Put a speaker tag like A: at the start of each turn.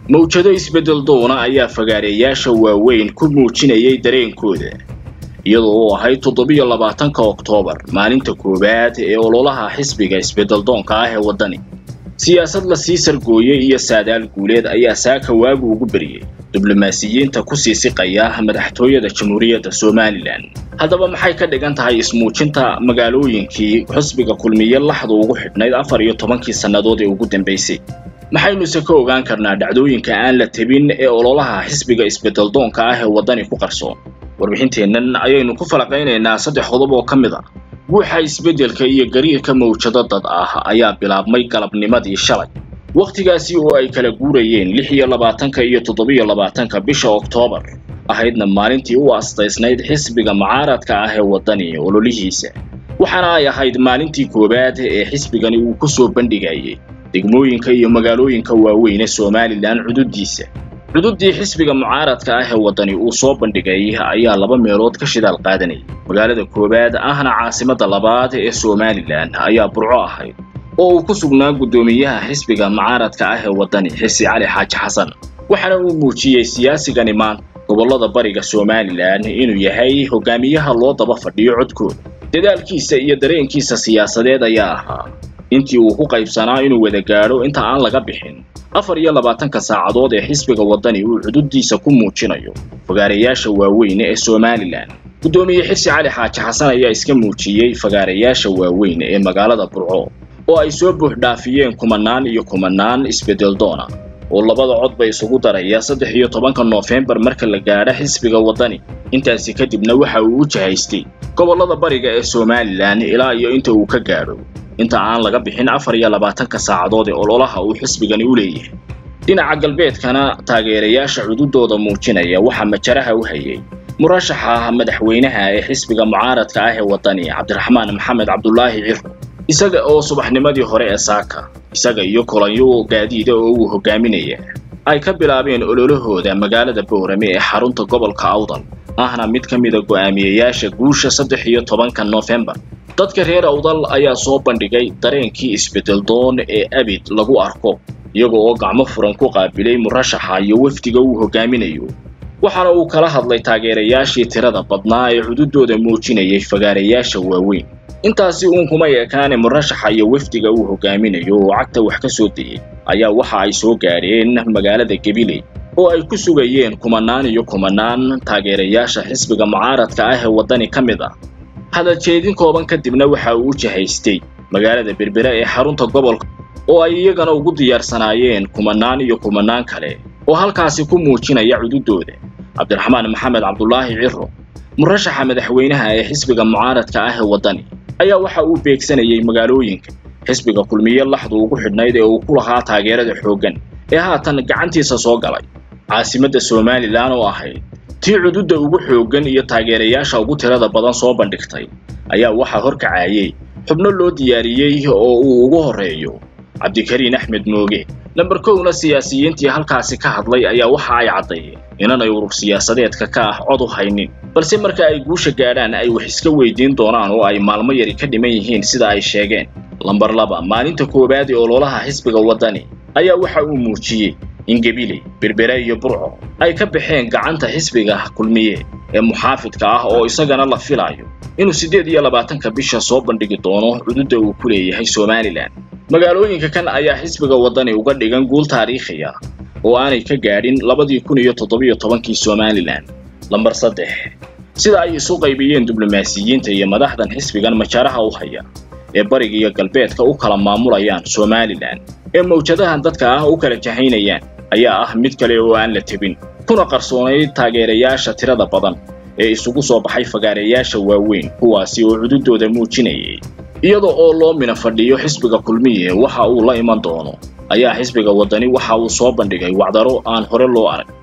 A: mawjado isbeddel doona ayaa fagaareeyaasha waaweyn ku muujinayay dareenkooda iyadoo uu ahayd toddobiyo labaatanka oktoobar maalinta koowaad ee ololaha xisbiga isbeddeldoonka ah ee waddani siyaasad la sii sargooyey iyo saadaal guuleed ayaa saaka waagu ugu beriyey diblomaasiyiinta ku sii siqaya madaxtooyada jamhuuriyadda somalilan haddaba maxay ka dhigan tahay ismuujinta magaalooyinkii xisbiga kulmiye laxdu ugu xidhnayd afar iyo tobankii sannadood ee ugu dambaysay maxaynuse ka ogaan karnaa dhacdooyinka aan la tebin ee ololaha xisbiga isbeddeldoonka ah ee waddani ku qarsoon warbixinteennan ayaynu ku falaqaynaynaa saddex qodob oo ka mid a guuxa isbeddelka iyo gariirka mawjado dad ah ayaa bilaabmay galabnimadii shalay wakhtigaasi oo ay kala guurayeen lix iyo labaatanka iyo toddobiyo labaatanka bisha oktoobar ahaydna maalintii u astaysnayd xisbiga mucaaradka ah ee waddani ololihiisa waxaana ay ahayd maalintii koowaad ee xisbigani uu ku soo bandhigayay degmooyinka iyo magaalooyinka waaweyn ee somalilan cududiisa cududdii xisbiga mucaaradka ah ee waddani uu soo bandhigay ayaa laba meelood ka shidaal qaadanayay magaalada koowaad ahna caasimadda labaad ee somalilan ayaa burco ahayd oo uu ku sugnaa guddoomiyaha xisbiga mucaaradka ah ee waddani xisi cali xaaji xasan waxaana uu muujiyey siyaasigani maanta gobollada bariga somalilan inuu yahay hogaamiyaha loo daba fadhiyo codkooda dadaalkiisa iyo dareenkiisa siyaasadeed ayaa ahaa intii uu ku qaybsanaa inuu wada gaadho inta aan laga bixin afar iyo labaatanka saacadood ee xisbiga waddani uu xuduuddiisa ku muujinayo fagaarayaasha waaweyn ee somalilan guddoomiye xirsi cali xaaji xasan ayaa iska muujiyey fagaarayaasha waaweyn ee magaalada burco oo ay soo buuxdhaafiyeen kumanaan iyo kumanaan isbeddel doona oo labada cod bay isugu daraya saddex iyo tobanka noofembar marka la gaadho xisbiga waddani intaasi kadibna waxa uu u jahaystay gobollada bariga ee somalilan ilaa iyo inta uu ka gaadho inta aan laga bixin afar iyo labaatanka saacadood ee ololaha uu xisbigani u leeyahay dhinaca galbeedkana taageerayaasha cududooda muujinaya waxaa majaraha u hayay murashaxa madaxweynaha ee xisbiga mucaaradka ah ee waddani cabdiraxmaan maxamed cabdulaahi ciro isaga oo subaxnimadii hore ee saaka isaga iyo kulanyo gaadiida oo uu hogaaminaya ay ka bilaabeen ololahooda magaalada boorame ee xarunta gobolka awdal ahna mid ka mida go'aamiyeyaasha guusha saddex iyo tobanka noofembar dadka reer awdal ayaa soo bandhigay dareenkii isbeddeldoon ee abid lagu arko iyaga oo gacmo furan ku qaabilay murashaxa iyo wafdiga uu hogaaminayo waxaana uu kala hadlay taageerayaashii tirada badnaa ee cududooda muujinayay fagaarayaasha waaweyn intaasi uun kumay ekaane murashaxa iyo wafdiga uu hogaaminayo oo cagta wax ka soo dayay ayaa waxa ay soo gaadheen magaalada gabiley oo ay ku sugayeen kumanaan iyo kumanaan taageerayaasha xisbiga mucaaradka ah ee waddani ka mid ah hadaljeedin kooban kadibna waxa uu u jahaystay magaalada berbere ee xarunta gobolka oo ay iyagana ugu diyaarsanaayeen kumanaan iyo kumanaan kale oo halkaasi ku muujinaya cududooda cabdiraxmaan maxamed cabdulaahi ciro murashaxa madaxweynaha ee xisbiga mucaaradka ah ee waddani ayaa waxa uu beegsanayay magaalooyinka xisbiga kulmiye laxdu ugu xidhnayd ee uu ku lahaa taageerada xooggan ee haatan gacantiisa soo galay caasimadda somalilan oo ahayd tii cududda ugu xooggan iyo taageerayaasha ugu tirada badan soo bandhigtay ayaa waxaa horkacayay xubno loo diyaariyey oo uu ugu horreeyo cabdikariin axmed mooge lamber kowna siyaasiyiintii halkaasi ka hadlay ayaa waxa ay caddeeyeen inanay urur siyaasadeedka ka ah cod u haynin balse marka ay guusha gaadhaan ay wax iska weydiin doonaan oo ay maalmo yari ka dhiman yihiin sida ay sheegeen lamber laba maalinta koowaad ee ololaha xisbiga waddani ayaa waxa uu muujiyey in gabiley berbere iyo burco ay ka baxeen gacanta xisbiga kulmiye ee muxaafidka ah oo isagana la filayo inuu siddeed iyo labaatanka bisha soo bandhigi doono cududda uu ku leeyahay somalilan magaalooyinka kan ayaa xisbiga waddani uga dhigan guul taariikhi ah oo aanay ka gaadhin labadii kun iyo toddobiyo tobankii somalilan lamber saddex sida ay isu qaybiyeen diblomaasiyiinta iyo madaxdan xisbigan majaaraha u haya ee bariga iyo galbeedka u kala maamulayaan somalilan ee mawjadahan dadka ah u kala jahaynayaan ayaa ah mid kale oo aan la tebin kuna qarsoonayd taageerayaasha tirada badan ee isugu soo baxay fagaareyaasha waaweyn kuwaasi oo cududooda muujinayay iyada oo loo mina fadhiyo xisbiga kulmiye waxa uu la iman doono ayaa xisbiga waddani waxa uu soo bandhigay wacdaro aan hore loo arag